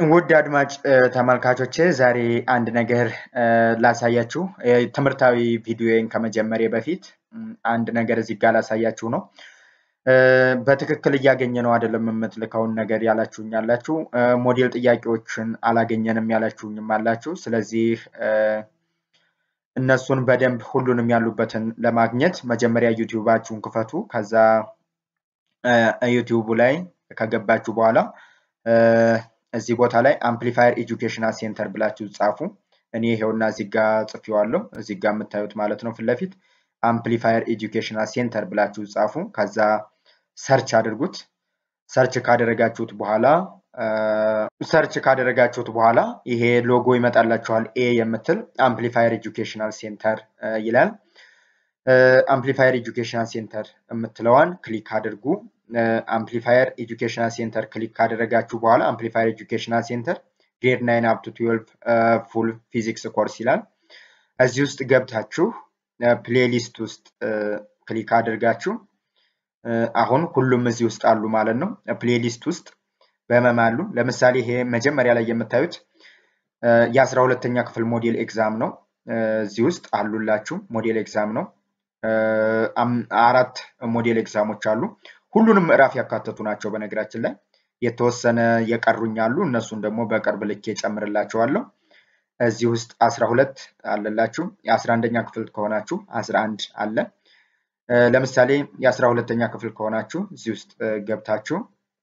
ውድ አድማጭ ተመልካቾቼ ዛሬ አንድ ነገር ላሳያችሁ። ትምህርታዊ ቪዲዮን ከመጀመሪያ በፊት አንድ ነገር እዚህ ጋር ላሳያችሁ ነው። በትክክል እያገኘ ነው አይደለም የምትልከውን ነገር ያላችሁኝ አላችሁ። ሞዴል ጥያቄዎችን አላገኘንም ያላችሁኝም አላችሁ። ስለዚህ እነሱን በደንብ ሁሉንም ያሉበትን ለማግኘት መጀመሪያ ዩቲዩባችሁን ክፈቱ። ከዛ ዩቲዩቡ ላይ ከገባችሁ በኋላ እዚህ ቦታ ላይ አምፕሊፋየር ኤጁኬሽናል ሴንተር ብላችሁ ጻፉ። እኔ ይሄውና እዚህ ጋ ጽፌዋለሁ። እዚህ ጋ የምታዩት ማለት ነው ፊት ለፊት አምፕሊፋየር ኤጁኬሽናል ሴንተር ብላችሁ ጻፉ። ከዛ ሰርች አድርጉት። ሰርች ካደረጋችሁት በኋላ ሰርች ካደረጋችሁት በኋላ ይሄ ሎጎ ይመጣላችኋል። ኤ የምትል አምፕሊፋየር ኤጁኬሽናል ሴንተር ይላል። አምፕሊፋየር ኤጁኬሽናል ሴንተር የምትለዋን ክሊክ አድርጉ። አምፕሊፋየር ኤጁኬሽናል ሴንተር ክሊክ ካደረጋችሁ በኋላ አምፕሊፋየር ኤጁኬሽናል ሴንተር ግሬድ ናይን አፕ ቱ ትዌልቭ ፉል ፊዚክስ ኮርስ ይላል። እዚህ ውስጥ ገብታችሁ ፕሌሊስት ውስጥ ክሊክ አድርጋችሁ አሁን ሁሉም እዚህ ውስጥ አሉ ማለት ነው። ፕሌሊስት ውስጥ በመም አሉ። ለምሳሌ ይሄ መጀመሪያ ላይ የምታዩት የአስራ ሁለተኛ ክፍል ሞዴል ኤግዛም ነው። እዚህ ውስጥ አሉላችሁ። ሞዴል ኤግዛም ነው። አራት ሞዴል ኤግዛሞች አሉ። ሁሉንም ምዕራፍ ያካተቱ ናቸው። በነገራችን ላይ የተወሰነ የቀሩኝ አሉ። እነሱን ደግሞ በቅርብ ልኬ ጨምርላቸዋለሁ። እዚህ ውስጥ አስራ ሁለት አለላችሁ። የአስራ አንደኛ ክፍል ከሆናችሁ አስራ አንድ አለ። ለምሳሌ የአስራ ሁለተኛ ክፍል ከሆናችሁ እዚህ ውስጥ ገብታችሁ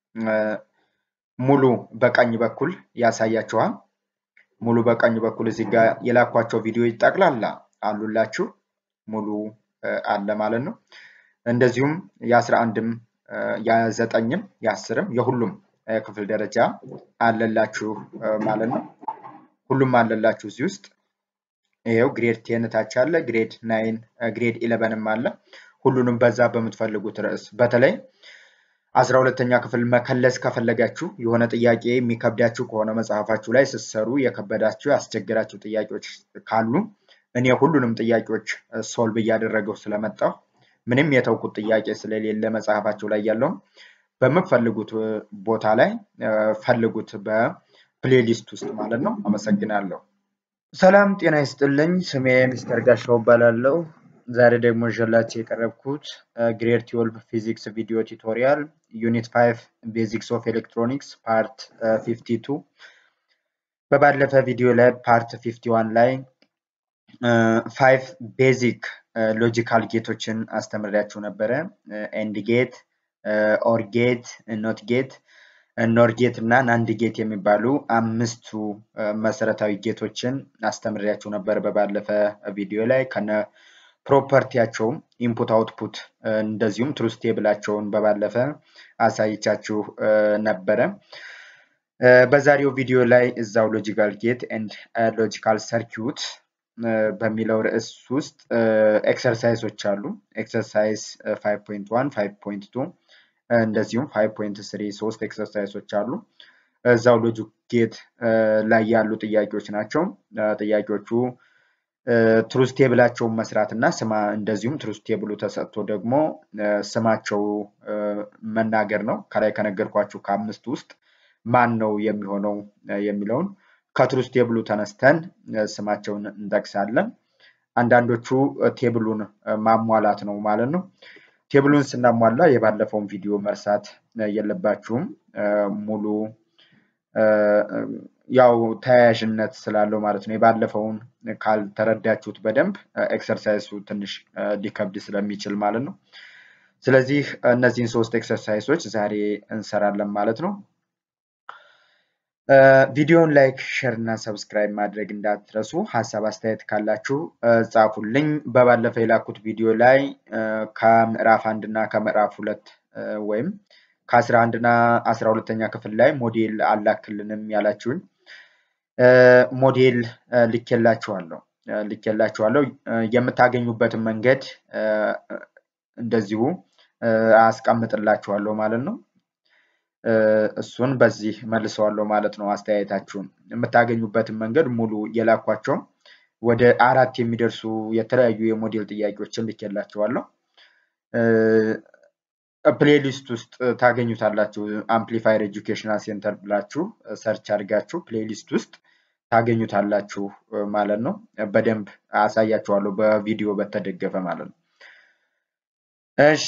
ሙሉ በቀኝ በኩል ያሳያችኋል። ሙሉ በቀኝ በኩል እዚህ ጋር የላኳቸው ቪዲዮ ጠቅላላ አሉላችሁ። ሙሉ አለ ማለት ነው። እንደዚሁም የአስራ አንድም የዘጠኝም የአስርም የሁሉም ክፍል ደረጃ አለላችሁ ማለት ነው። ሁሉም አለላችሁ እዚህ ውስጥ ይኸው ግሬድ ቴን ታች አለ፣ ግሬድ ናይን፣ ግሬድ ኢለቨንም አለ። ሁሉንም በዛ በምትፈልጉት ርዕስ በተለይ አስራ ሁለተኛ ክፍል መከለስ ከፈለጋችሁ የሆነ ጥያቄ የሚከብዳችሁ ከሆነ መጽሐፋችሁ ላይ ስትሰሩ የከበዳችሁ ያስቸገራችሁ ጥያቄዎች ካሉ እኔ ሁሉንም ጥያቄዎች ሶልቭ እያደረገው ስለመጣሁ ምንም የተውኩት ጥያቄ ስለሌለ መጽሐፋችሁ ላይ ያለውን በምትፈልጉት ቦታ ላይ ፈልጉት በፕሌሊስት ውስጥ ማለት ነው። አመሰግናለሁ። ሰላም ጤና ይስጥልኝ። ስሜ ሚስተር ጋሻው እባላለሁ። ዛሬ ደግሞ ይዤላችሁ የቀረብኩት ግሬድ ትዌልቭ ፊዚክስ ቪዲዮ ቱቶሪያል ዩኒት ፋይቭ ቤዚክስ ኦፍ ኤሌክትሮኒክስ ፓርት ፊፍቲ ቱ በባለፈ ቪዲዮ ላይ ፓርት ፊፍቲ ዋን ላይ ፋይቭ ቤዚክ ሎጂካል ጌቶችን አስተምሬያችሁ ነበረ። ኤንድ ጌት፣ ኦር ጌት፣ ኖት ጌት፣ ኖር ጌት እና ናንድ ጌት የሚባሉ አምስቱ መሰረታዊ ጌቶችን አስተምሬያችሁ ነበር በባለፈ ቪዲዮ ላይ ከነ ፕሮፐርቲያቸውም ኢንፑት አውትፑት እንደዚሁም ትሩስ ቴብላቸውን በባለፈ አሳይቻችሁ ነበረ። በዛሬው ቪዲዮ ላይ እዛው ሎጂካል ጌት ኤንድ ሎጂካል ሰርኪዩት በሚለው ርዕስ ውስጥ ኤክሰርሳይሶች አሉ። ኤክሰርሳይዝ 5.1፣ 5.2 እንደዚሁም 5.3 ሶስት ኤክሰርሳይሶች አሉ። እዛው ሎጂክ ጌት ላይ ያሉ ጥያቄዎች ናቸው። ጥያቄዎቹ ትሩስ ቴብላቸውን መስራት እና ስማ እንደዚሁም ትሩስ ቴብሉ ተሰጥቶ ደግሞ ስማቸው መናገር ነው። ከላይ ከነገርኳችሁ ከአምስት ውስጥ ማን ነው የሚሆነው የሚለውን ከትሩስ ቴብሉ ተነስተን ስማቸውን እንጠቅሳለን። አንዳንዶቹ ቴብሉን ማሟላት ነው ማለት ነው። ቴብሉን ስናሟላ የባለፈውን ቪዲዮ መርሳት የለባችሁም። ሙሉ ያው ተያያዥነት ስላለው ማለት ነው። የባለፈውን ካልተረዳችሁት በደንብ ኤክሰርሳይሱ ትንሽ ሊከብድ ስለሚችል ማለት ነው። ስለዚህ እነዚህን ሶስት ኤክሰርሳይሶች ዛሬ እንሰራለን ማለት ነው። ቪዲዮውን ላይክ፣ ሼር እና ሰብስክራይብ ማድረግ እንዳትረሱ። ሀሳብ አስተያየት ካላችሁ ጻፉልኝ። በባለፈ የላኩት ቪዲዮ ላይ ከምዕራፍ አንድ እና ከምዕራፍ ሁለት ወይም ከአስራ አንድ እና አስራ ሁለተኛ ክፍል ላይ ሞዴል አላክልንም ያላችሁኝ ሞዴል ልኬላችኋለሁ ልኬላችኋለሁ። የምታገኙበትን መንገድ እንደዚሁ አስቀምጥላችኋለሁ ማለት ነው። እሱን በዚህ መልሰዋለሁ ማለት ነው። አስተያየታችሁን የምታገኙበትን መንገድ ሙሉ የላኳቸው ወደ አራት የሚደርሱ የተለያዩ የሞዴል ጥያቄዎችን ልኬላችኋለሁ። ፕሌሊስት ውስጥ ታገኙታላችሁ። አምፕሊፋየር ኤጁኬሽናል ሴንተር ብላችሁ ሰርች አድርጋችሁ ፕሌሊስት ውስጥ ታገኙታላችሁ ማለት ነው። በደንብ አሳያችኋለሁ በቪዲዮ በተደገፈ ማለት ነው። እሺ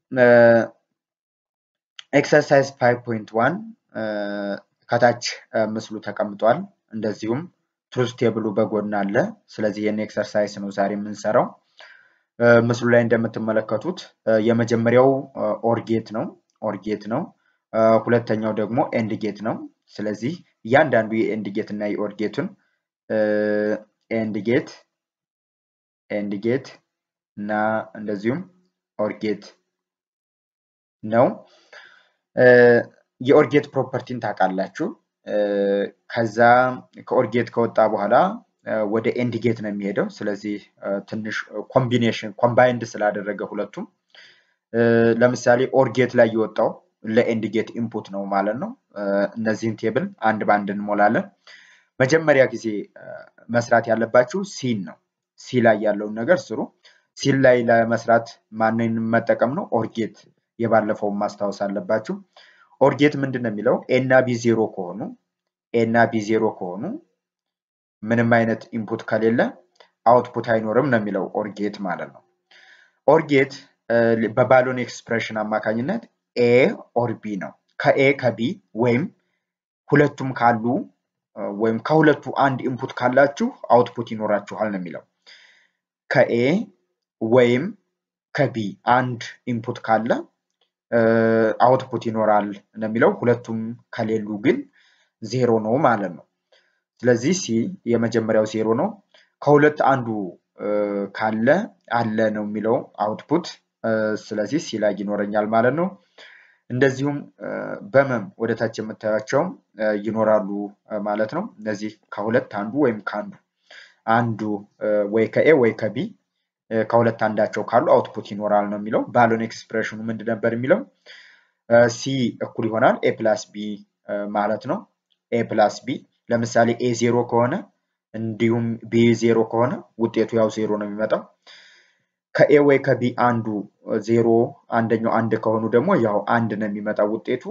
ኤክሰርሳይዝ 5.1 ከታች ምስሉ ተቀምጧል። እንደዚሁም ትሩዝ ቴብሉ በጎን አለ። ስለዚህ ይህን ኤክሰርሳይዝ ነው ዛሬ የምንሰራው። ምስሉ ላይ እንደምትመለከቱት የመጀመሪያው ኦርጌት ነው ኦርጌት ነው። ሁለተኛው ደግሞ ኤንድ ጌት ነው። ስለዚህ እያንዳንዱ የኤንድ ጌት እና የኦርጌቱን ኤንድ ጌት ኤንድ ጌት እና እንደዚሁም ኦርጌት ነው። የኦርጌት ፕሮፐርቲን ታውቃላችሁ። ከዛ ከኦርጌት ከወጣ በኋላ ወደ ኤንድ ጌት ነው የሚሄደው። ስለዚህ ትንሽ ኮምቢኔሽን ኮምባይንድ ስላደረገ ሁለቱም ለምሳሌ ኦርጌት ላይ የወጣው ለኤንድ ጌት ኢንፑት ነው ማለት ነው። እነዚህን ቴብል አንድ በአንድ እንሞላለን። መጀመሪያ ጊዜ መስራት ያለባችሁ ሲን ነው። ሲ ላይ ያለውን ነገር ስሩ። ሲን ላይ ለመስራት ማንን መጠቀም ነው? ኦርጌት የባለፈውን ማስታወስ አለባችሁ። ኦርጌት ምንድን ነው የሚለው ኤ እና ቢ ዜሮ ከሆኑ ኤ እና ቢ ዜሮ ከሆኑ ምንም አይነት ኢንፑት ከሌለ አውትፑት አይኖርም ነው የሚለው ኦርጌት ማለት ነው። ኦርጌት በባሎን ኤክስፕሬሽን አማካኝነት ኤ ኦር ቢ ነው። ከኤ ከቢ ወይም ሁለቱም ካሉ ወይም ከሁለቱ አንድ ኢንፑት ካላችሁ አውትፑት ይኖራችኋል ነው የሚለው። ከኤ ወይም ከቢ አንድ ኢንፑት ካለ አውትፑት ይኖራል ነው የሚለው። ሁለቱም ከሌሉ ግን ዜሮ ነው ማለት ነው። ስለዚህ ሲ የመጀመሪያው ዜሮ ነው። ከሁለት አንዱ ካለ አለ ነው የሚለው አውትፑት። ስለዚህ ሲ ላይ ይኖረኛል ማለት ነው። እንደዚሁም በመም ወደ ታች የምታያቸው ይኖራሉ ማለት ነው። እነዚህ ከሁለት አንዱ ወይም ከአንዱ አንዱ ወይ ከኤ ወይ ከቢ ከሁለት አንዳቸው ካሉ አውትፑት ይኖራል ነው የሚለው። ባሎን ኤክስፕሬሽኑ ምንድን ነበር የሚለው? ሲ እኩል ይሆናል ኤ ፕላስ ቢ ማለት ነው። ኤ ፕላስ ቢ ለምሳሌ ኤ ዜሮ ከሆነ እንዲሁም ቢ ዜሮ ከሆነ ውጤቱ ያው ዜሮ ነው የሚመጣው። ከኤ ወይ ከቢ አንዱ ዜሮ አንደኛው አንድ ከሆኑ ደግሞ ያው አንድ ነው የሚመጣው ውጤቱ።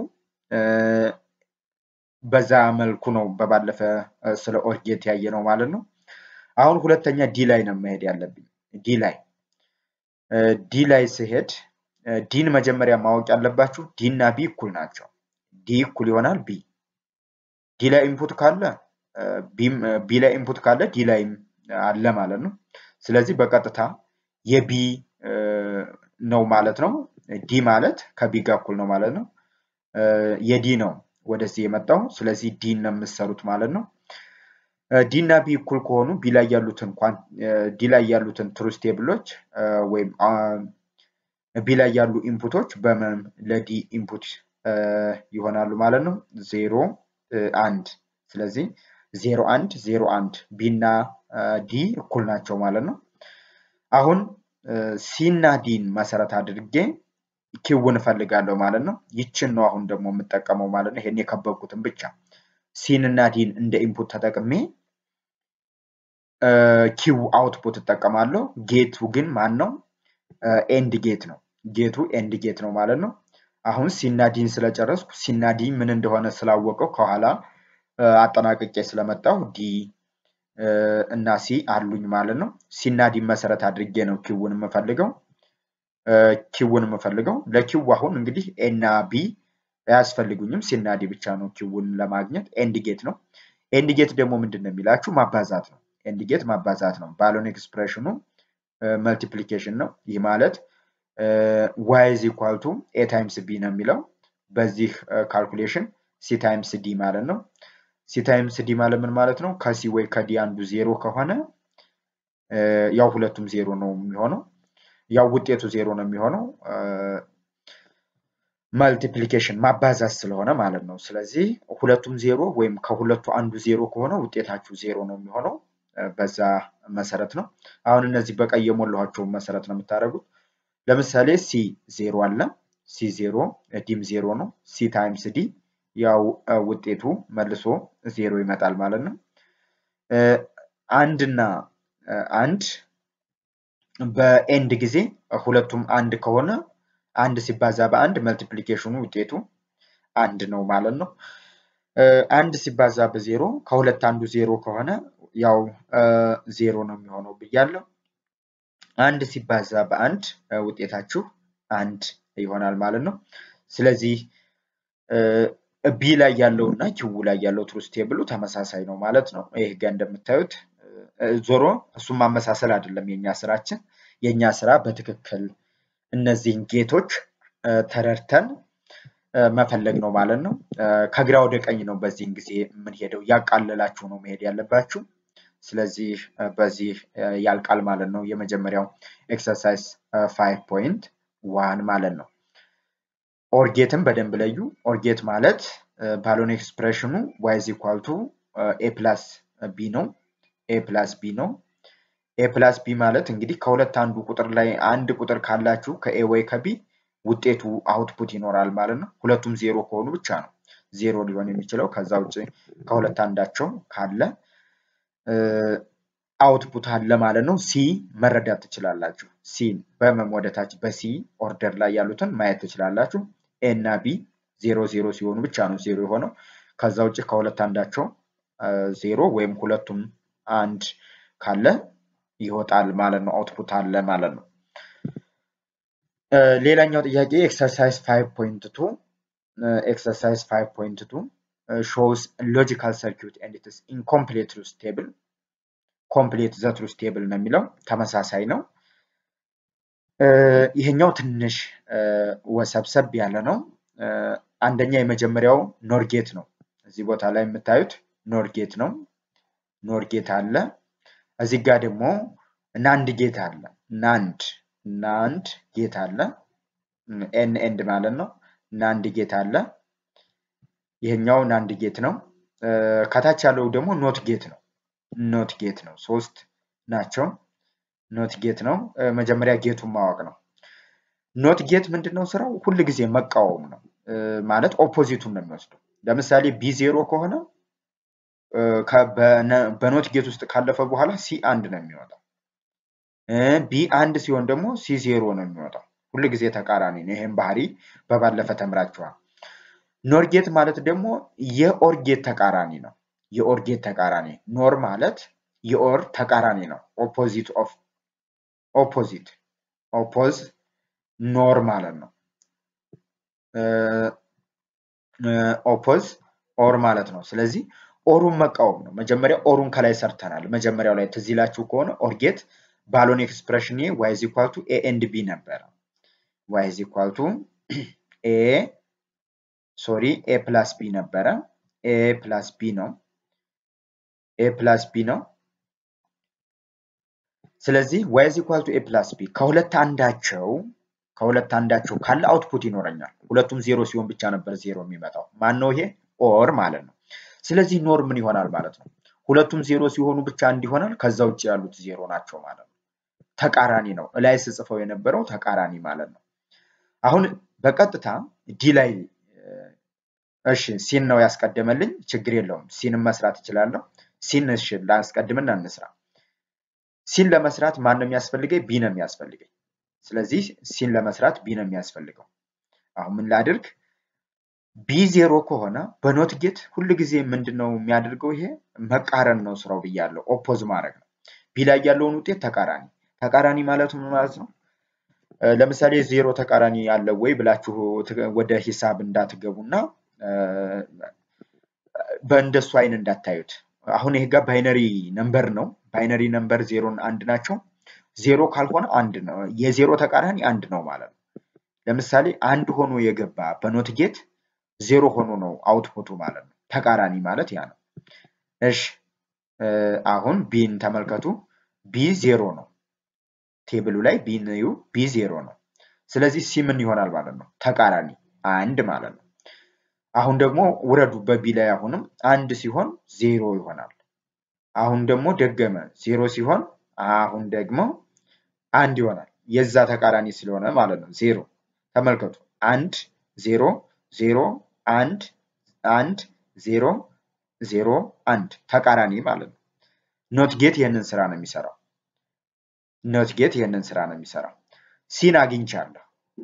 በዛ መልኩ ነው በባለፈ ስለ ኦርጌት ያየ ነው ማለት ነው። አሁን ሁለተኛ ዲ ላይ ነው መሄድ ያለብኝ። ዲ ላይ ዲ ላይ ስሄድ ዲን መጀመሪያ ማወቅ ያለባችሁ ዲ እና ቢ እኩል ናቸው። ዲ እኩል ይሆናል ቢ ዲ ላይ ኢንፑት ካለ ቢ ላይ ኢንፑት ካለ ዲ ላይም አለ ማለት ነው። ስለዚህ በቀጥታ የቢ ነው ማለት ነው። ዲ ማለት ከቢ ጋር እኩል ነው ማለት ነው። የዲ ነው ወደዚህ የመጣው። ስለዚህ ዲ ነው የምትሰሩት ማለት ነው። ዲ እና ቢ እኩል ከሆኑ ቢ ላይ ያሉትን ዲ ላይ ያሉትን ትሩዝ ቴብሎች ወይም ቢ ላይ ያሉ ኢንፑቶች በምን ለዲ ኢንፑት ይሆናሉ ማለት ነው። ዜሮ አንድ። ስለዚህ ዜሮ አንድ ዜሮ አንድ ቢ እና ዲ እኩል ናቸው ማለት ነው። አሁን ሲ እና ዲን መሰረት አድርጌ ኪውን እፈልጋለሁ ማለት ነው። ይችን ነው አሁን ደግሞ የምጠቀመው ማለት ነው። ይሄን የከበብኩትን ብቻ ሲን እና ዲን እንደ ኢንፑት ተጠቅሜ ኪው አውትፑት እጠቀማለሁ። ጌቱ ግን ማን ነው? ኤንድ ጌት ነው። ጌቱ ኤንድ ጌት ነው ማለት ነው። አሁን ሲና ዲን ስለጨረስኩ ሲና ዲ ምን እንደሆነ ስላወቀው ከኋላ አጠናቅቄ ስለመጣሁ ዲ እና ሲ አሉኝ ማለት ነው። ሲና ዲን መሰረት አድርጌ ነው ኪውን የምፈልገው ኪውን የምፈልገው ለኪው አሁን እንግዲህ ኤና ቢ አያስፈልጉኝም። ሲና ዲ ብቻ ነው ኪውን ለማግኘት ኤንድ ጌት ነው። ኤንድ ጌት ደግሞ ምንድን ነው የሚላችሁ ማባዛት ነው። ኤንድ ጌት ማባዛት ነው። ባሎን ኤክስፕሬሽኑ መልቲፕሊኬሽን ነው። ይህ ማለት ዋይ ኢዝ ኢኳል ቱ ኤ ታይምስ ቢ ነው የሚለው በዚህ ካልኩሌሽን ሲ ታይምስ ዲ ማለት ነው። ሲ ታይምስ ዲ ማለት ምን ማለት ነው? ከሲ ወይ ከዲ አንዱ ዜሮ ከሆነ ያው ሁለቱም ዜሮ ነው የሚሆነው። ያው ውጤቱ ዜሮ ነው የሚሆነው መልቲፕሊኬሽን ማባዛት ስለሆነ ማለት ነው። ስለዚህ ሁለቱም ዜሮ ወይም ከሁለቱ አንዱ ዜሮ ከሆነ ውጤታችሁ ዜሮ ነው የሚሆነው። በዛ መሰረት ነው። አሁን እነዚህ በቀይ የሞላኋቸውን መሰረት ነው የምታደርጉት። ለምሳሌ ሲ ዜሮ አለ። ሲ ዜሮ ዲም ዜሮ ነው። ሲ ታይምስ ዲ ያው ውጤቱ መልሶ ዜሮ ይመጣል ማለት ነው። አንድና አንድ በኤንድ ጊዜ ሁለቱም አንድ ከሆነ አንድ ሲባዛ በአንድ መልቲፕሊኬሽኑ ውጤቱ አንድ ነው ማለት ነው። አንድ ሲባዛ በዜሮ ከሁለት አንዱ ዜሮ ከሆነ ያው ዜሮ ነው የሚሆነው ብያለሁ። አንድ ሲባዛ በአንድ ውጤታችሁ አንድ ይሆናል ማለት ነው። ስለዚህ ቢ ላይ ያለው እና ኪው ላይ ያለው ትሩስ ቴብሉ ተመሳሳይ ነው ማለት ነው። ይህ ጋር እንደምታዩት ዞሮ እሱም ማመሳሰል አይደለም የኛ ስራችን። የኛ ስራ በትክክል እነዚህን ጌቶች ተረድተን መፈለግ ነው ማለት ነው። ከግራ ወደ ቀኝ ነው በዚህን ጊዜ የምንሄደው። ያቃለላችሁ ነው መሄድ ያለባችሁ። ስለዚህ በዚህ ያልቃል ማለት ነው። የመጀመሪያው ኤክሰርሳይዝ ፋይቭ ፖይንት ዋን ማለት ነው። ኦርጌትን በደንብ ለዩ። ኦርጌት ማለት ባሎን ኤክስፕሬሽኑ ዋይዝ ኢኳል ቱ ኤ ፕላስ ቢ ነው። ኤ ፕላስ ቢ ነው። ኤ ፕላስ ቢ ማለት እንግዲህ ከሁለት አንዱ ቁጥር ላይ አንድ ቁጥር ካላችሁ ከኤ ወይ ከቢ ውጤቱ አውትፑት ይኖራል ማለት ነው። ሁለቱም ዜሮ ከሆኑ ብቻ ነው ዜሮ ሊሆን የሚችለው። ከዛ ውጭ ከሁለት አንዳቸው ካለ አውትፑት አለ ማለት ነው። ሲ መረዳት ትችላላችሁ። ሲን በመም ወደታች በሲ ኦርደር ላይ ያሉትን ማየት ትችላላችሁ። ኤ እና ቢ ዜሮ ዜሮ ሲሆኑ ብቻ ነው ዜሮ የሆነው። ከዛ ውጭ ከሁለት አንዳቸው ዜሮ ወይም ሁለቱም አንድ ካለ ይወጣል ማለት ነው። አውትፑት አለ ማለት ነው። ሌላኛው ጥያቄ ኤክሰርሳይዝ ፋይቭ ፖይንት ቱ ኤክሰርሳይዝ ፋይቭ ፖይንት ቱ ሾውስ ሎጂካል ሰርኪዩት ኤንድ ኢትስ ኢንኮምፕሌት ትሩዝ ቴብል ኮምፕሌት ዘ ትሩዝ ቴብል ነው የሚለው ተመሳሳይ ነው። ይሄኛው ትንሽ ወሰብሰብ ያለ ነው። አንደኛ የመጀመሪያው ኖርጌት ነው። እዚህ ቦታ ላይ የምታዩት ኖርጌት ነው። ኖርጌት አለ። እዚህ ጋር ደግሞ ናንድ ጌት አለ። ናንድ ናንድ ጌት አለ። ኤን ኤንድ ማለት ነው። ናንድ ጌት አለ። ይሄኛው ናንድ ጌት ነው። ከታች ያለው ደግሞ ኖት ጌት ነው። ኖት ጌት ነው። ሶስት ናቸው። ኖት ጌት ነው። መጀመሪያ ጌቱን ማወቅ ነው። ኖት ጌት ምንድን ነው ስራው? ሁል ጊዜ መቃወም ነው። ማለት ኦፖዚቱን ነው የሚወስደው። ለምሳሌ ቢ ዜሮ ከሆነ በኖት ጌት ውስጥ ካለፈ በኋላ ሲ አንድ ነው የሚወጣው። ቢ አንድ ሲሆን ደግሞ ሲ ዜሮ ነው የሚወጣው። ሁል ጊዜ ተቃራኒ ነው። ይህም ባህሪ በባለፈ ተምራችኋል። ኖርጌት ማለት ደግሞ የኦርጌት ተቃራኒ ነው። የኦርጌት ተቃራኒ ኖር ማለት የኦር ተቃራኒ ነው። ኦፖዚት ኦፍ ኦፖዚት ኦፖዝ ኖር ማለት ነው። ኦፖዝ ኦር ማለት ነው። ስለዚህ ኦሩን መቃወም ነው። መጀመሪያ ኦሩን ከላይ ሰርተናል። መጀመሪያው ላይ ትዝ ይላችሁ ከሆነ ኦርጌት ባሎን ኤክስፕሬሽን ዋይ ኢዝ ኢኳል ቱ ኤ ኤንድ ቢ ነበረ። ዋይ ኢዝ ኢኳል ቱ ኤ ሶሪ ኤ ፕላስ ቢ ነበረ። ኤ ፕላስ ቢ ነው። ኤ ፕላስ ቢ ነው። ስለዚህ ዋይ ኢዝ ኢኳል ቱ ኤ ፕላስ ቢ ከሁለት አንዳቸው ከሁለት አንዳቸው ካለ አውትፑት ይኖረኛል። ሁለቱም ዜሮ ሲሆን ብቻ ነበር ዜሮ የሚመጣው። ማን ነው ይሄ? ኦር ማለት ነው። ስለዚህ ኖር ምን ይሆናል ማለት ነው? ሁለቱም ዜሮ ሲሆኑ ብቻ አንድ ይሆናል። ከዛ ውጭ ያሉት ዜሮ ናቸው ማለት ነው። ተቃራኒ ነው። እላይ ስጽፈው የነበረው ተቃራኒ ማለት ነው። አሁን በቀጥታ ዲ ላይ እሺ ሲን ነው ያስቀደመልኝ፣ ችግር የለውም። ሲንም መስራት እችላለሁ። ሲን እሺ ላስቀድምና እንስራ። ሲን ለመስራት ማን ነው የሚያስፈልገኝ? ቢ ነው የሚያስፈልገኝ። ስለዚህ ሲን ለመስራት ቢ ነው የሚያስፈልገው። አሁን ምን ላድርግ? ቢ ዜሮ ከሆነ በኖት ጌት ሁል ጊዜ ምንድን ነው የሚያደርገው? ይሄ መቃረን ነው ስራው ብያለሁ። ኦፖዝ ማድረግ ነው። ቢ ላይ ያለውን ውጤት ተቃራኒ ተቃራኒ ማለት ምን ማለት ነው? ለምሳሌ ዜሮ ተቃራኒ ያለው ወይ ብላችሁ ወደ ሂሳብ እንዳትገቡና በእንደሱ አይን እንዳታዩት። አሁን ይሄ ጋር ባይነሪ ነምበር ነው። ባይነሪ ነምበር ዜሮን አንድ ናቸው። ዜሮ ካልሆነ አንድ ነው። የዜሮ ተቃራኒ አንድ ነው ማለት ነው። ለምሳሌ አንድ ሆኖ የገባ በኖት ጌት ዜሮ ሆኖ ነው አውትፑቱ ማለት ነው። ተቃራኒ ማለት ያ ነው። እሺ አሁን ቢን ተመልከቱ። ቢ ዜሮ ነው። ቴብሉ ላይ ቢን እዩ። ቢ ዜሮ ነው። ስለዚህ ሲ ምን ይሆናል ማለት ነው? ተቃራኒ አንድ ማለት ነው። አሁን ደግሞ ውረዱ በቢ ላይ አሁንም አንድ ሲሆን ዜሮ ይሆናል። አሁን ደግሞ ደገመ ዜሮ ሲሆን አሁን ደግሞ አንድ ይሆናል። የዛ ተቃራኒ ስለሆነ ማለት ነው። ዜሮ ተመልከቱ። አንድ ዜሮ ዜሮ አንድ አንድ ዜሮ ዜሮ አንድ ተቃራኒ ማለት ነው። ኖት ጌት ይህንን ስራ ነው የሚሰራው። ኖት ጌት ይህንን ስራ ነው የሚሰራው። ሲን አግኝቻለሁ።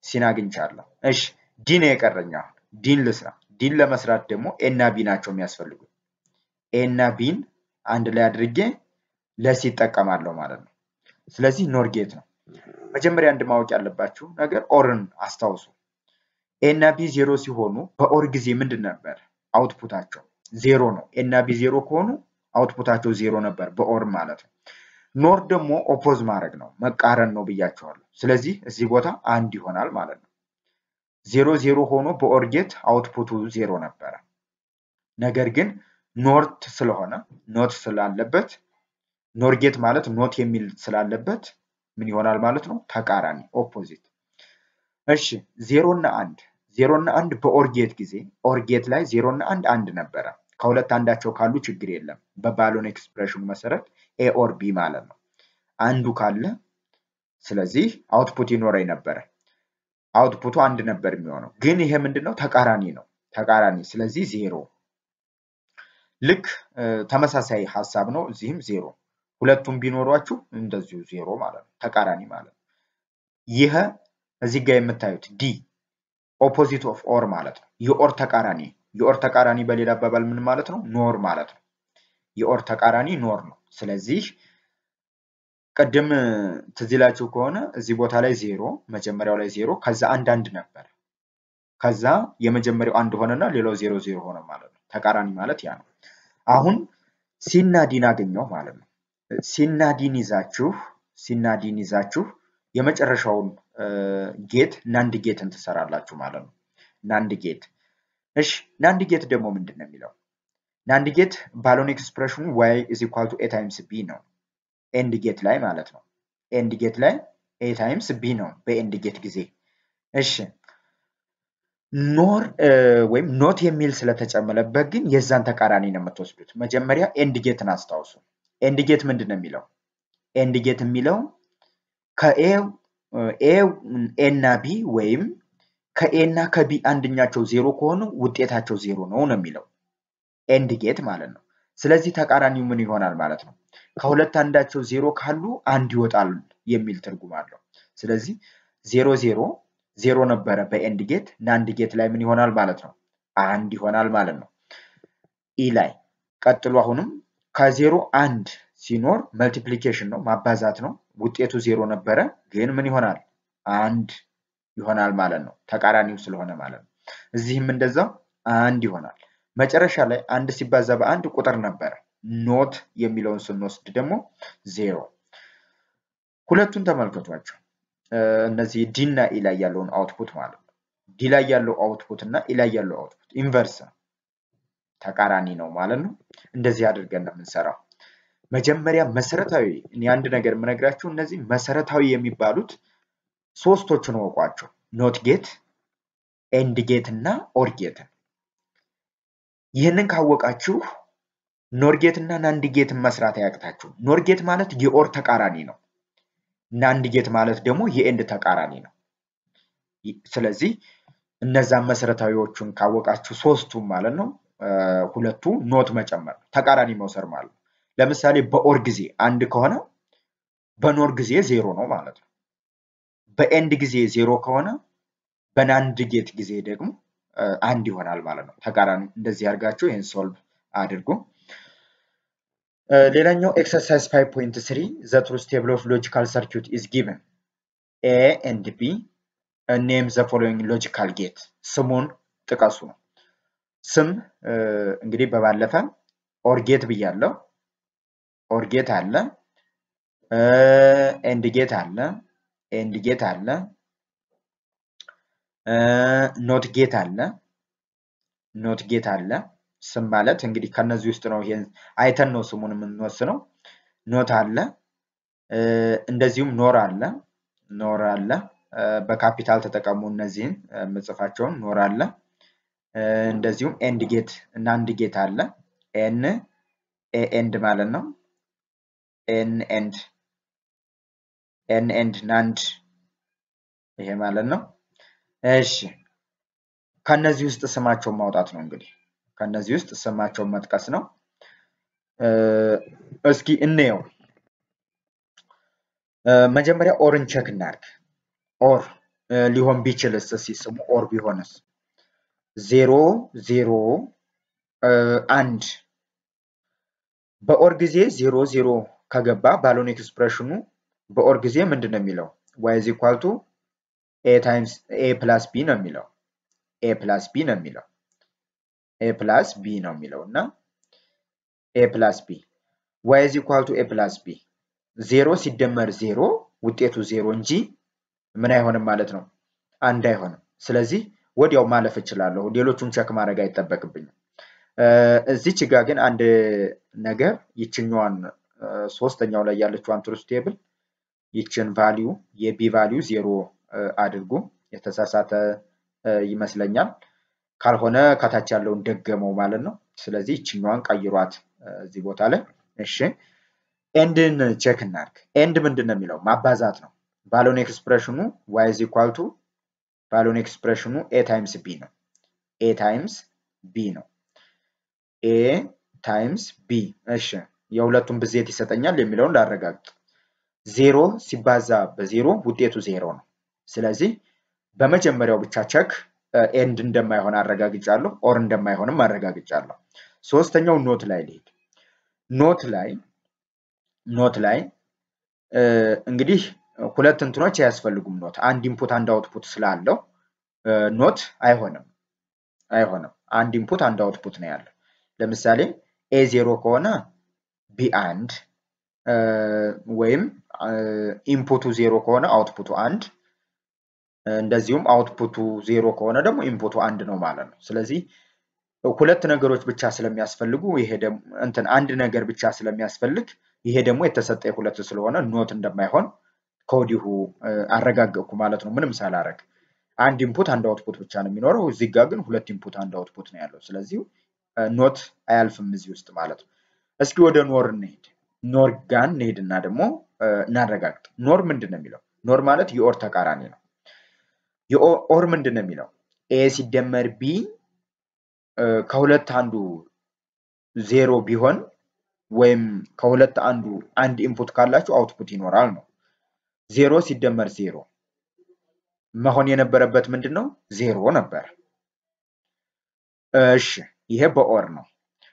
ሲን አግኝቻለሁ። እሺ ዲ ነው የቀረኝ። አሁን ዲን ልስራ። ዲን ለመስራት ደግሞ ኤ እና ቢ ናቸው የሚያስፈልጉ። ኤ እና ቢን አንድ ላይ አድርጌ ለሲ ይጠቀማለሁ ማለት ነው። ስለዚህ ኖር ጌት ነው። መጀመሪያ አንድ ማወቅ ያለባችሁ ነገር ኦርን አስታውሱ። ኤ እና ቢ ዜሮ ሲሆኑ በኦር ጊዜ ምንድን ነበር አውትፑታቸው? ዜሮ ነው። ኤ እና ቢ ዜሮ ከሆኑ አውትፑታቸው ዜሮ ነበር በኦር ማለት ነው። ኖር ደግሞ ኦፖዝ ማድረግ ነው መቃረን ነው ብያቸዋለሁ። ስለዚህ እዚህ ቦታ አንድ ይሆናል ማለት ነው። ዜሮ ዜሮ ሆኖ በኦር ጌት አውትፑቱ ዜሮ ነበረ። ነገር ግን ኖርት ስለሆነ ኖት ስላለበት ኖር ጌት ማለት ኖት የሚል ስላለበት ምን ይሆናል ማለት ነው? ተቃራኒ ኦፖዚት። እሺ ዜሮ እና አንድ ዜሮ እና አንድ በኦርጌት ጊዜ ኦርጌት ላይ ዜሮ እና አንድ አንድ ነበረ። ከሁለት አንዳቸው ካሉ ችግር የለም። በባሎን ኤክስፕሬሽኑ መሰረት ኤ ኦር ቢ ማለት ነው። አንዱ ካለ ስለዚህ አውትፑት ይኖረኝ ነበረ። አውትፑቱ አንድ ነበር የሚሆነው። ግን ይሄ ምንድነው? ተቃራኒ ነው። ተቃራኒ ስለዚህ ዜሮ። ልክ ተመሳሳይ ሀሳብ ነው። እዚህም ዜሮ። ሁለቱም ቢኖሯችሁ እንደዚሁ ዜሮ ማለት ነው። ተቃራኒ ማለት ነው። ይህ እዚህ ጋር የምታዩት ዲ ኦፖዚት ኦፍ ኦር ማለት ነው። የኦር ተቃራኒ የኦር ተቃራኒ በሌላ አባባል ምን ማለት ነው? ኖር ማለት ነው። የኦር ተቃራኒ ኖር ነው። ስለዚህ ቅድም ትዝ ይላችሁ ከሆነ እዚህ ቦታ ላይ ዜሮ መጀመሪያው ላይ ዜሮ ከዛ አንድ አንድ ነበር። ከዛ የመጀመሪያው አንድ ሆነና ሌላው ዜሮ ዜሮ ሆነ ማለት ነው። ተቃራኒ ማለት ያ ነው። አሁን ሲና ዲን አገኘው ማለት ነው። ሲና ዲን ይዛችሁ ሲና ዲን ይዛችሁ የመጨረሻውን ጌት ናንድ ጌትን ትሰራላችሁ ማለት ነው። ናንድ ጌት እሺ፣ ናንድ ጌት ደግሞ ምንድን ነው የሚለው? ናንድ ጌት ባሎን ኤክስፕሬሽኑ ዋይ ኢዝ ኢኳል ቱ ኤ ታይምስ ቢ ነው። ኤንድ ጌት ላይ ማለት ነው። ኤንድ ጌት ላይ ኤ ታይምስ ቢ ነው በኤንድ ጌት ጊዜ። እሺ ኖር ወይም ኖት የሚል ስለተጨመረበት ግን የዛን ተቃራኒ ነው የምትወስዱት። መጀመሪያ ኤንድ ጌትን አስታውሱ። ኤንድ ጌት ምንድን ነው የሚለው? ኤንድ ጌት የሚለው ከኤ ኤ እና ቢ ወይም ከኤ እና ከቢ አንደኛቸው ዜሮ ከሆኑ ውጤታቸው ዜሮ ነው ነው የሚለው ኤንድ ጌት ማለት ነው። ስለዚህ ተቃራኒው ምን ይሆናል ማለት ነው? ከሁለት አንዳቸው ዜሮ ካሉ አንድ ይወጣል የሚል ትርጉም አለው። ስለዚህ ዜሮ ዜሮ ዜሮ ነበረ በኤንድ ጌት ናንድ ጌት ላይ ምን ይሆናል ማለት ነው? አንድ ይሆናል ማለት ነው። ኢ ላይ ቀጥሎ አሁንም ከዜሮ አንድ ሲኖር መልቲፕሊኬሽን ነው ማባዛት ነው። ውጤቱ ዜሮ ነበረ ግን ምን ይሆናል? አንድ ይሆናል ማለት ነው። ተቃራኒው ስለሆነ ማለት ነው። እዚህም እንደዛው አንድ ይሆናል። መጨረሻ ላይ አንድ ሲባዛ በአንድ ቁጥር ነበረ። ኖት የሚለውን ስንወስድ ደግሞ ዜሮ። ሁለቱን ተመልከቷቸው። እነዚህ ዲ እና ኢ ላይ ያለውን አውትፑት ማለት ነው። ዲ ላይ ያለው አውትፑት እና ኢ ላይ ያለው አውትፑት ኢንቨርስ ነው፣ ተቃራኒ ነው ማለት ነው። እንደዚህ አድርገን ነው የምንሰራው። መጀመሪያ መሰረታዊ እኔ አንድ ነገር የምነግራችሁ እነዚህ መሰረታዊ የሚባሉት ሶስቶቹን ወቋቸው፣ ኖት ጌት፣ ኤንድ ጌት እና ኦር ጌትን። ይህንን ካወቃችሁ ኖርጌት እና ናንድ ጌትን መስራት አያቅታችሁ። ኖርጌት ማለት የኦር ተቃራኒ ነው። ናንድ ጌት ማለት ደግሞ የኤንድ ተቃራኒ ነው። ስለዚህ እነዛን መሰረታዊዎቹን ካወቃችሁ ሶስቱም ማለት ነው ሁለቱ ኖት መጨመር ነው፣ ተቃራኒ መውሰድ ማለት ነው። ለምሳሌ በኦር ጊዜ አንድ ከሆነ በኖር ጊዜ ዜሮ ነው ማለት ነው። በኤንድ ጊዜ ዜሮ ከሆነ በናንድ ጌት ጊዜ ደግሞ አንድ ይሆናል ማለት ነው። ተቃራኒ እንደዚህ አድርጋችሁ ይህን ሶልቭ አድርጉ። ሌላኛው ኤክሰርሳይዝ ፋይቭ ፖይንት ስሪ ዘ ትሩዝ ቴብል ኦፍ ሎጂካል ሰርኪዩት ኢዝ ጊቨን ኤ ኤንድ ቢ ኔም ዘ ፎሎዊንግ ሎጂካል ጌት ስሙን ጥቀሱ ነው። ስም እንግዲህ በባለፈ ኦርጌት ብያለው። ኦርጌት አለ፣ ኤንድ ጌት አለ፣ ኤንድ ጌት አለ፣ ኖት ጌት አለ፣ ኖት ጌት አለ። ስም ማለት እንግዲህ ከነዚህ ውስጥ ነው። ይሄን አይተን ነው ስሙን የምንወስነው። ኖት አለ፣ እንደዚሁም ኖር አለ፣ ኖር አለ። በካፒታል ተጠቀሙ እነዚህን የምጽፋቸውን ኖር አለ። እንደዚሁም ኤንድ ጌት እና አንድ ጌት አለ። ኤን ኤንድ ማለት ነው። ኤን ኤንድ ኤን ኤንድ ናንድ ይሄ ማለት ነው። እሺ ከነዚህ ውስጥ ስማቸውን ማውጣት ነው እንግዲህ ከነዚህ ውስጥ ስማቸውን መጥቀስ ነው። እስኪ እንየው። መጀመሪያ ኦርን ቸክ እናድርግ። ኦር ሊሆን ቢችልስ ሲስሙ ኦር ቢሆንስ ዜሮ ዜሮ አንድ በኦር ጊዜ ዜሮ ዜሮ ከገባ ባሎን ኤክስፕሬሽኑ በኦር ጊዜ ምንድን ነው የሚለው ዋይ ኢዝ ኢኳል ቱ ኤ ታይምስ ኤ ፕላስ ቢ ነው የሚለው ኤ ፕላስ ቢ ነው የሚለው ኤ ፕላስ ቢ ነው የሚለው እና ኤ ፕላስ ቢ ዋይ ኢዝ ኢኳል ቱ ኤ ፕላስ ቢ ዜሮ ሲደመር ዜሮ ውጤቱ ዜሮ እንጂ ምን አይሆንም ማለት ነው አንድ አይሆንም። ስለዚህ ወዲያው ማለፍ እችላለሁ። ሌሎቹን ቸክ ማድረግ አይጠበቅብኝም። እዚች ጋ ግን አንድ ነገር ይችኛዋን ሶስተኛው ላይ ያለችዋን ትሩስ ቴብል ይችን ቫሊዩ የቢ ቫሊዩ ዜሮ አድርጉ። የተሳሳተ ይመስለኛል። ካልሆነ ከታች ያለውን ደገመው ማለት ነው። ስለዚህ ይችኛዋን ቀይሯት እዚህ ቦታ ላይ እሺ። ኤንድን ቼክ እናድርግ። ኤንድ ምንድን ነው የሚለው ማባዛት ነው። ባሎን ኤክስፕሬሽኑ ዋይ ኢዝ ኢኳል ቱ ባሎን ኤክስፕሬሽኑ ኤ ታይምስ ቢ ነው። ኤ ታይምስ ቢ ነው። ኤ ታይምስ ቢ እሺ። የሁለቱም ብዜት ይሰጠኛል የሚለውን ላረጋግጥ። ዜሮ ሲባዛ በዜሮ ውጤቱ ዜሮ ነው። ስለዚህ በመጀመሪያው ብቻ ቸክ ኤንድ እንደማይሆን አረጋግጫለሁ፣ ኦር እንደማይሆንም አረጋግጫለሁ። ሶስተኛው ኖት ላይ ልሄድ። ኖት ላይ ኖት ላይ እንግዲህ ሁለት እንትኖች አያስፈልጉም። ኖት አንድ ኢንፑት አንድ አውትፑት ስላለው ኖት አይሆንም አይሆንም። አንድ ኢንፑት አንድ አውትፑት ነው ያለው። ለምሳሌ ኤ ዜሮ ከሆነ ቢ አንድ ወይም ኢንፑቱ ዜሮ ከሆነ አውትፑቱ አንድ እንደዚሁም አውትፑቱ ዜሮ ከሆነ ደግሞ ኢንፑቱ አንድ ነው ማለት ነው። ስለዚህ ሁለት ነገሮች ብቻ ስለሚያስፈልጉ ይሄ ደግሞ እንትን አንድ ነገር ብቻ ስለሚያስፈልግ ይሄ ደግሞ የተሰጠ ሁለት ስለሆነ ኖት እንደማይሆን ከወዲሁ አረጋገጥኩ ማለት ነው። ምንም ሳላረግ አንድ ኢንፑት አንድ አውትፑት ብቻ ነው የሚኖረው። እዚህ ጋር ግን ሁለት ኢንፑት አንድ አውትፑት ነው ያለው። ስለዚህ ኖት አያልፍም እዚህ ውስጥ ማለት ነው። እስኪ ወደ ኖር እንሄድ። ኖር ጋር እንሄድና ደግሞ እናረጋግጥ። ኖር ምንድን ነው የሚለው? ኖር ማለት የኦር ተቃራኒ ነው። የኦር ምንድን ነው የሚለው? ኤ ሲደመር ቢ ከሁለት አንዱ ዜሮ ቢሆን ወይም ከሁለት አንዱ አንድ ኢንፑት ካላችሁ አውትፑት ይኖራል ነው። ዜሮ ሲደመር ዜሮ መሆን የነበረበት ምንድን ነው? ዜሮ ነበር። እሺ ይሄ በኦር ነው።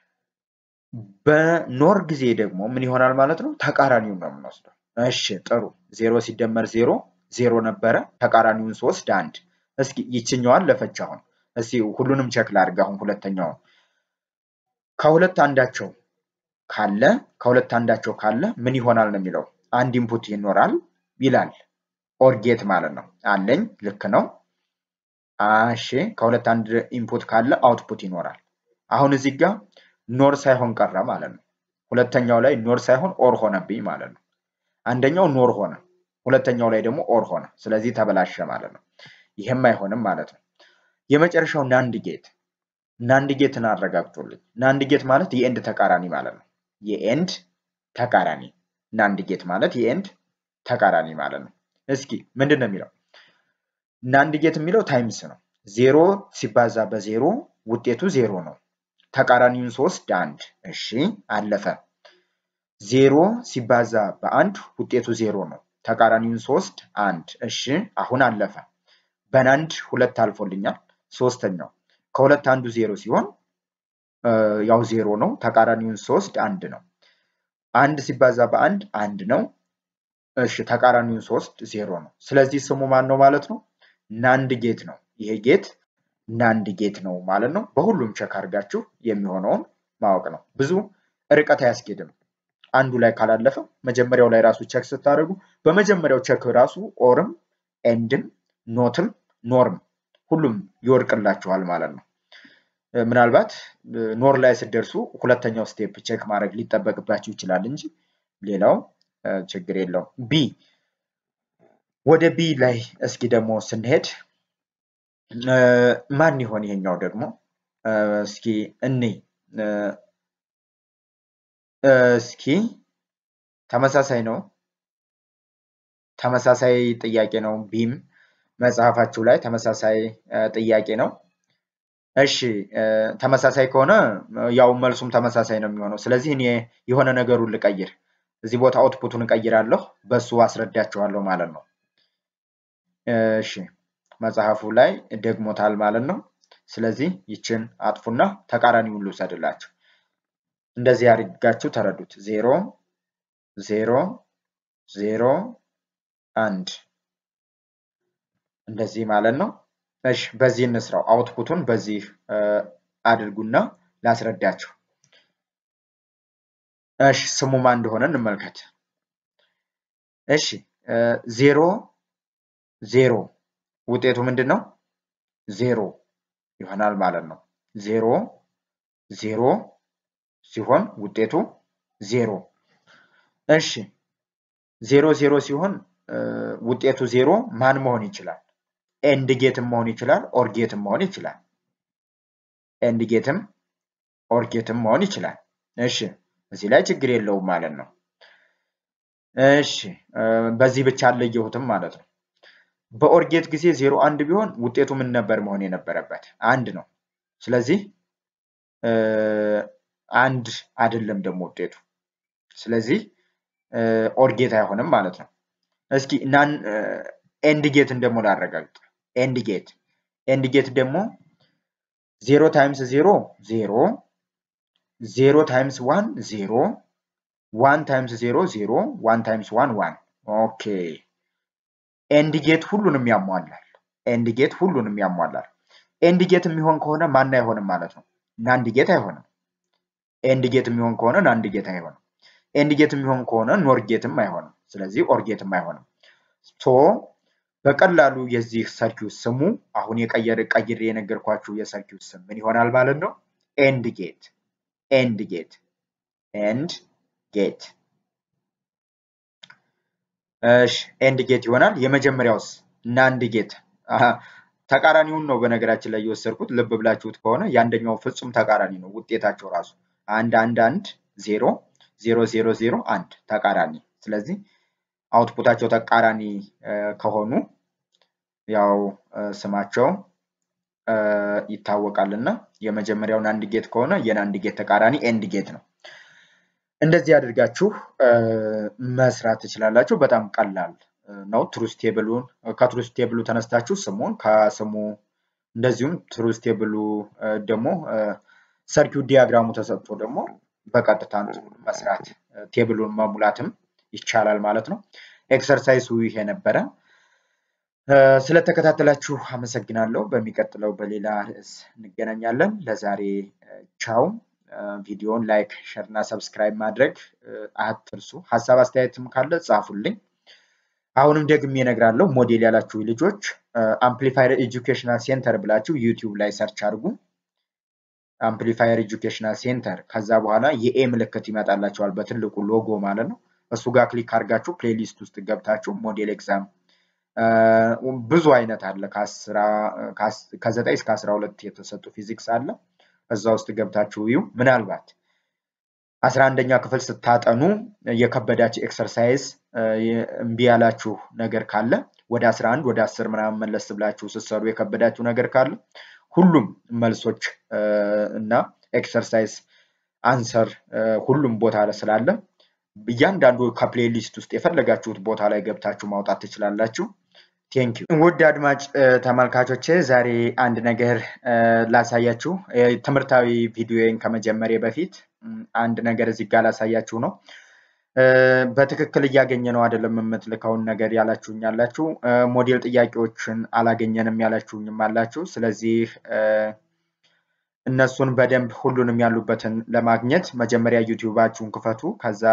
በኖር ጊዜ ደግሞ ምን ይሆናል ማለት ነው? ተቃራኒውን ነው የምንወስደው። እሺ ጥሩ። ዜሮ ሲደመር ዜሮ ዜሮ ነበረ። ተቃራኒውን ሶስት አንድ። እስኪ ይችኛዋን ለፈች አሁን እስኪ ሁሉንም ቼክ ላድርግ። አሁን ሁለተኛውን ከሁለት አንዳቸው ካለ ከሁለት አንዳቸው ካለ ምን ይሆናል ነው የሚለው አንድ ኢንፑት ይኖራል ይላል። ኦርጌት ማለት ነው አለኝ። ልክ ነው። እሺ ከሁለት አንድ ኢንፑት ካለ አውትፑት ይኖራል። አሁን እዚህ ጋር ኖር ሳይሆን ቀረ ማለት ነው። ሁለተኛው ላይ ኖር ሳይሆን ኦር ሆነብኝ ማለት ነው። አንደኛው ኖር ሆነ፣ ሁለተኛው ላይ ደግሞ ኦር ሆነ። ስለዚህ ተበላሸ ማለት ነው። ይህም አይሆንም ማለት ነው። የመጨረሻው ናንድ ጌት ናንድ ጌትን አረጋግጦልኝ። ናንድ ጌት ማለት የኤንድ ተቃራኒ ማለት ነው። የኤንድ ተቃራኒ ናንድ ጌት ማለት የኤንድ ተቃራኒ ማለት ነው። እስኪ ምንድን ነው የሚለው? ናንድ ጌት የሚለው ታይምስ ነው። ዜሮ ሲባዛ በዜሮ ውጤቱ ዜሮ ነው። ተቃራኒውን ሶስት አንድ። እሺ አለፈ። ዜሮ ሲባዛ በአንድ ውጤቱ ዜሮ ነው። ተቃራኒውን ሶስት አንድ። እሺ አሁን አለፈ። በናንድ ሁለት አልፎልኛል። ሶስተኛው ከሁለት አንዱ ዜሮ ሲሆን ያው ዜሮ ነው። ተቃራኒውን ሶስት አንድ ነው። አንድ ሲባዛ በአንድ አንድ ነው። እሺ ተቃራኒውን ሶስት ዜሮ ነው። ስለዚህ ስሙ ማን ነው ማለት ነው? ናንድ ጌት ነው። ይሄ ጌት ናንድ ጌት ነው ማለት ነው። በሁሉም ቸክ አድርጋችሁ የሚሆነውን ማወቅ ነው። ብዙ ርቀት አያስኬድም። አንዱ ላይ ካላለፈ መጀመሪያው ላይ ራሱ ቸክ ስታደርጉ በመጀመሪያው ቸክ ራሱ ኦርም ኤንድም ኖትም ኖርም ሁሉም ይወድቅላችኋል ማለት ነው። ምናልባት ኖር ላይ ስትደርሱ ሁለተኛው ስቴፕ ቼክ ማድረግ ሊጠበቅባችሁ ይችላል እንጂ ሌላው ችግር የለውም። ቢ ወደ ቢ ላይ እስኪ ደግሞ ስንሄድ ማን ይሆን ይሄኛው ደግሞ እስኪ እኔ እስኪ ተመሳሳይ ነው። ተመሳሳይ ጥያቄ ነው። ቢም መጽሐፋችሁ ላይ ተመሳሳይ ጥያቄ ነው። እሺ ተመሳሳይ ከሆነ ያው መልሱም ተመሳሳይ ነው የሚሆነው። ስለዚህ እኔ የሆነ ነገሩን ልቀይር። እዚህ ቦታ አውትፑቱን እቀይራለሁ፣ በሱ አስረዳችኋለሁ ማለት ነው። እሺ መጽሐፉ ላይ ደግሞታል ማለት ነው። ስለዚህ ይችን አጥፉና ተቃራኒውን ልውሰድላችሁ። እንደዚህ አድርጋችሁ ተረዱት። ዜሮ ዜሮ ዜሮ አንድ እንደዚህ ማለት ነው። እሺ በዚህ እንስራው። አውትፑቱን በዚህ አድርጉና ላስረዳችሁ። እሺ ስሙ ማን እንደሆነ እንመልከት። እሺ ዜሮ ዜሮ ውጤቱ ምንድን ነው? ዜሮ ይሆናል ማለት ነው። ዜሮ ዜሮ ሲሆን ውጤቱ ዜሮ። እሺ ዜሮ ዜሮ ሲሆን ውጤቱ ዜሮ ማን መሆን ይችላል? ኤንድ ጌትም መሆን ይችላል፣ ኦር ጌትም መሆን ይችላል። ኤንድ ጌትም ኦር ጌትም መሆን ይችላል። እሺ እዚህ ላይ ችግር የለውም ማለት ነው። እሺ በዚህ ብቻ አለየሁትም ማለት ነው። በኦርጌት ጊዜ ዜሮ አንድ ቢሆን ውጤቱ ምን ነበር መሆን የነበረበት? አንድ ነው። ስለዚህ አንድ አይደለም ደግሞ ውጤቱ። ስለዚህ ኦርጌት አይሆንም ማለት ነው። እስኪ ናን ኤንድ ጌትን ደግሞ ላረጋግጥ። ኤንድ ጌት ኤንድ ጌት ደግሞ ዜሮ ታይምስ ዜሮ ዜሮ ዜሮ ታይምስ ዋን ዜሮ ዋን ታይምስ ዜሮ ዜሮ ዋን ታይምስ ዋን ዋን ኦኬ ኤንድ ጌት ሁሉንም ያሟላል። ኤንድ ጌት ሁሉንም ያሟላል። ኤንድ ጌት የሚሆን ከሆነ ማን አይሆንም ማለት ነው? ናንድ ጌት አይሆንም። ኤንድ ጌት የሚሆን ከሆነ ናንድ ጌት አይሆንም። ኤንድ ጌት የሚሆን ከሆነ ኖር ጌትም አይሆንም። ስለዚህ ኦር ጌትም አይሆንም። ሶ በቀላሉ የዚህ ሰርኪዩት ስሙ አሁን የቀየር ቀይሬ የነገርኳችሁ የሰርኪዩት ስም ምን ይሆናል ማለት ነው? ኤንድ ጌት ኤንድ ጌት ኤንድ ጌት እሺ ኤንድ ጌት ይሆናል። የመጀመሪያውስ ናንድ ጌት ተቃራኒውን ነው በነገራችን ላይ የወሰድኩት። ልብ ብላችሁት ከሆነ የአንደኛው ፍጹም ተቃራኒ ነው ውጤታቸው ራሱ አንድ አንድ አንድ ዜሮ ዜሮ ዜሮ ዜሮ አንድ ተቃራኒ። ስለዚህ አውትፑታቸው ተቃራኒ ከሆኑ ያው ስማቸው ይታወቃል እና የመጀመሪያው ናንድ ጌት ከሆነ የናንድ ጌት ተቃራኒ ኤንድ ጌት ነው። እንደዚህ አድርጋችሁ መስራት ትችላላችሁ። በጣም ቀላል ነው። ትሩስ ቴብሉን ከትሩስ ቴብሉ ተነስታችሁ ስሙን ከስሙ እንደዚሁም ትሩስ ቴብሉ ደግሞ ሰርኪዩት ዲያግራሙ ተሰጥቶ ደግሞ በቀጥታ መስራት ቴብሉን መሙላትም ይቻላል ማለት ነው። ኤክሰርሳይሱ ይሄ ነበረ። ስለተከታተላችሁ አመሰግናለሁ። በሚቀጥለው በሌላ ርዕስ እንገናኛለን። ለዛሬ ቻው። ቪዲዮን ላይክ፣ ሸር እና ሰብስክራይብ ማድረግ አትርሱ። ሀሳብ አስተያየትም ካለ ጻፉልኝ። አሁንም ደግሜ እነግራለሁ። ሞዴል ያላችሁ ልጆች አምፕሊፋየር ኤጁኬሽናል ሴንተር ብላችሁ ዩቲዩብ ላይ ሰርች አድርጉ። አምፕሊፋየር ኤጁኬሽናል ሴንተር ከዛ በኋላ የኤ ምልክት ይመጣላችኋል በትልቁ ሎጎ ማለት ነው። እሱ ጋር ክሊክ አድርጋችሁ ፕሌሊስት ውስጥ ገብታችሁ ሞዴል ኤግዛም ብዙ አይነት አለ። ከዘጠኝ እስከ አስራ ሁለት የተሰጡ ፊዚክስ አለ። እዛ ውስጥ ገብታችሁ እዩ። ምናልባት አስራ አንደኛ ክፍል ስታጠኑ የከበዳችሁ ኤክሰርሳይዝ እምቢ ያላችሁ ነገር ካለ ወደ አስራ አንድ ወደ አስር ምናምን መለስ ብላችሁ ስትሰሩ የከበዳችሁ ነገር ካለ ሁሉም መልሶች እና ኤክሰርሳይዝ አንሰር ሁሉም ቦታ ስላለ እያንዳንዱ ከፕሌሊስት ውስጥ የፈለጋችሁት ቦታ ላይ ገብታችሁ ማውጣት ትችላላችሁ። ቴንክ ዩ ውድ አድማጭ ተመልካቾቼ፣ ዛሬ አንድ ነገር ላሳያችሁ። ትምህርታዊ ቪዲዮን ከመጀመሪያ በፊት አንድ ነገር እዚህ ጋር ላሳያችሁ ነው። በትክክል እያገኘ ነው አይደለም የምትልከውን ነገር ያላችሁኝ ያላችሁ፣ ሞዴል ጥያቄዎችን አላገኘንም ያላችሁኝም አላችሁ። ስለዚህ እነሱን በደንብ ሁሉንም ያሉበትን ለማግኘት መጀመሪያ ዩቲዩባችሁን ክፈቱ። ከዛ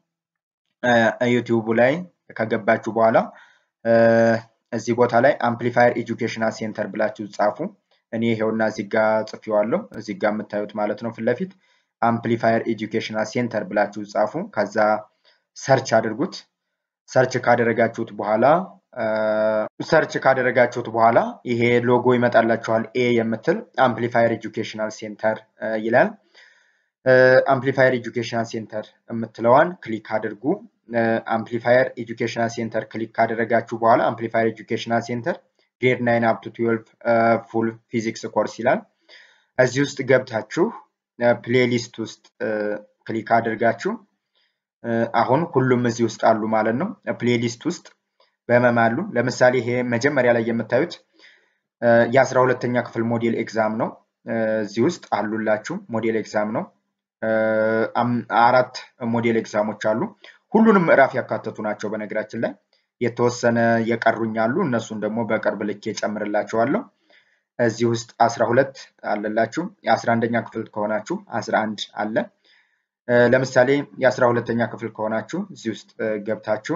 ዩቲዩቡ ላይ ከገባችሁ በኋላ እዚህ ቦታ ላይ አምፕሊፋየር ኤጁኬሽናል ሴንተር ብላችሁ ጻፉ። እኔ ይሄውና እዚህ ጋ ጽፌዋለሁ። እዚህ ጋ የምታዩት ማለት ነው ፊት ለፊት አምፕሊፋየር ኤጁኬሽናል ሴንተር ብላችሁ ጻፉ። ከዛ ሰርች አድርጉት። ሰርች ካደረጋችሁት በኋላ ሰርች ካደረጋችሁት በኋላ ይሄ ሎጎ ይመጣላችኋል። ኤ የምትል አምፕሊፋየር ኤጁኬሽናል ሴንተር ይላል። አምፕሊፋየር ኤጁኬሽናል ሴንተር የምትለዋን ክሊክ አድርጉ። አምፕሊፋየር ኤጁኬሽናል ሴንተር ክሊክ ካደረጋችሁ በኋላ አምፕሊፋየር ኤጁኬሽናል ሴንተር ግሬድ ናይን አፕ ቱ ትዌልቭ ፉል ፊዚክስ ኮርስ ይላል። እዚህ ውስጥ ገብታችሁ ፕሌሊስት ውስጥ ክሊክ አድርጋችሁ አሁን ሁሉም እዚህ ውስጥ አሉ ማለት ነው። ፕሌሊስት ውስጥ በህመም አሉ። ለምሳሌ ይሄ መጀመሪያ ላይ የምታዩት የአስራ ሁለተኛ ክፍል ሞዴል ኤግዛም ነው። እዚህ ውስጥ አሉላችሁ ሞዴል ኤግዛም ነው። አራት ሞዴል ኤግዛሞች አሉ። ሁሉንም ምዕራፍ ያካተቱ ናቸው። በነገራችን ላይ የተወሰነ የቀሩኝ አሉ። እነሱን ደግሞ በቅርብ ልክ ጨምርላችኋለሁ። እዚህ ውስጥ አስራ ሁለት አለላችሁ። የአስራ አንደኛ ክፍል ከሆናችሁ አስራ አንድ አለ። ለምሳሌ የአስራ ሁለተኛ ክፍል ከሆናችሁ እዚህ ውስጥ ገብታችሁ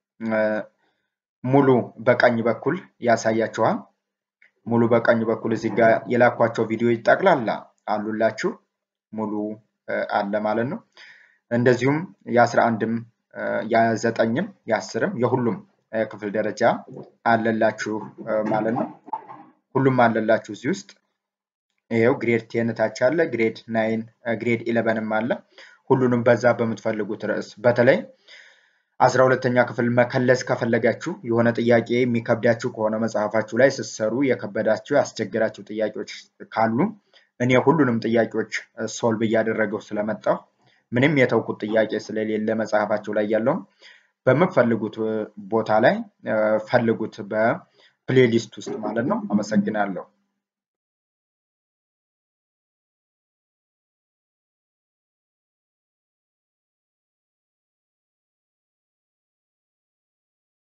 ሙሉ በቀኝ በኩል ያሳያችኋል። ሙሉ በቀኝ በኩል እዚህ ጋር የላኳቸው ቪዲዮዎች ጠቅላላ አሉላችሁ። ሙሉ አለ ማለት ነው። እንደዚሁም የአስራ አንድም የዘጠኝም የአስርም የሁሉም ክፍል ደረጃ አለላችሁ ማለት ነው። ሁሉም አለላችሁ እዚህ ውስጥ ይኸው ግሬድ ቴን ታች አለ፣ ግሬድ ናይን፣ ግሬድ ኢለቨንም አለ። ሁሉንም በዛ በምትፈልጉት ርዕስ በተለይ አስራ ሁለተኛ ክፍል መከለስ ከፈለጋችሁ የሆነ ጥያቄ የሚከብዳችሁ ከሆነ መጽሐፋችሁ ላይ ስትሰሩ የከበዳችሁ ያስቸገራችሁ ጥያቄዎች ካሉ እኔ ሁሉንም ጥያቄዎች ሶልቭ እያደረገው ስለመጣሁ ምንም የተውኩት ጥያቄ ስለሌለ መጽሐፋችሁ ላይ ያለውን በምትፈልጉት ቦታ ላይ ፈልጉት በፕሌሊስት ውስጥ ማለት ነው። አመሰግናለሁ።